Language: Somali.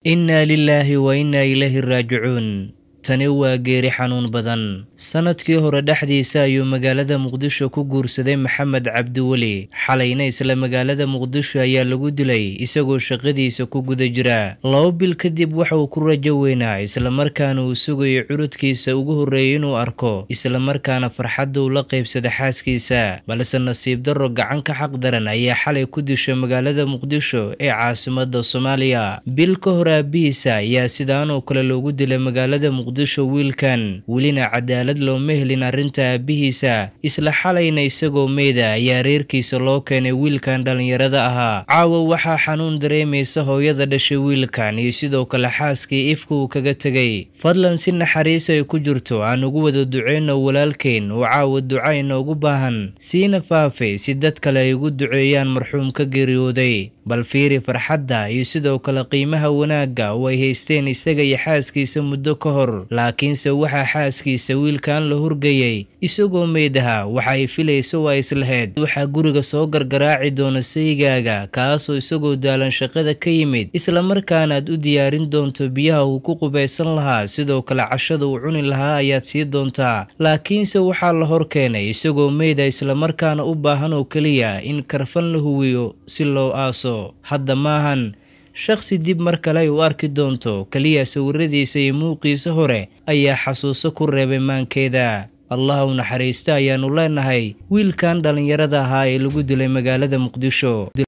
innaa lilaahi wa innaa ilayhi raajicuun tani waa geeri xanuun badan sannadkii hore dhexdiisa ayuu magaalada muqdisho ku guursaday maxamed cabdiweli xalayna isla magaalada muqdisho ayaa lagu dilay isagoo shaqadiisa ku guda jira laba bil kadib waxa uu ku rajo weynaa islamarkaana uu sugayo curudkiisa ugu horreeyay inuu arko islamarkaana farxadda uu la qaybsada xaaskiisa balse nasiib darro gacan ka xaq daran ayaa xalay ku dishay magaalada muqdisho ee caasimadda soomaaliya bil ka hor aabihiisa ayaa sidaanoo kale loogu dilay magaalada muqdisho wiilkan welina cadaalad looma helin arrinta aabihiisa isla xalayna isagoo meyda ayaa reerkiisa loo keenay wiilkan dhallinyarada ahaa caawa waxaa xanuun dareemaysa hooyada dhashay wiilkan iyo sidoo kale xaaskii ifka uu kaga tegay fadlan si naxariis ay ku jirto aan ugu wada duceyno walaalkeen oo caawa duca inoogu baahan siina faafay si dad kale ay ugu duceeyaan marxuum ka geeriyooday bal fiiri farxadda iyo sidoo kale qiimaha wanaagga oo ay haysteen isaga iyo xaaskiisa muddo ka hor laakiinse waxaa xaaskiisa wiilkan la hurgayay isagoo meedaha waxa ay filaysa waa islahayd waxaa guriga soo gargaraaci doona saygaaga kaasoo isagoo daalan shaqada ka yimid islamarkaana aad u diyaarin doonto biyaha uu ku qubaysan lahaa sidoo kale cashada uu cuni lahaa ayaad sii doontaa laakiinse waxaa la hor keenay isagoo meyda islamarkaana u baahan oo keliya in karfan la huwiyo si loo aaso hadda maahan shakhsi dib mar kale ay u arki doonto keliya sawiradiisa iyo muuqiisa hore ayaa xasuuso ku reebay maankeeda allah u naxariista ayaannu leenahay wiilkan dhallinyarada ahaa ee lagu dilay magaalada muqdisho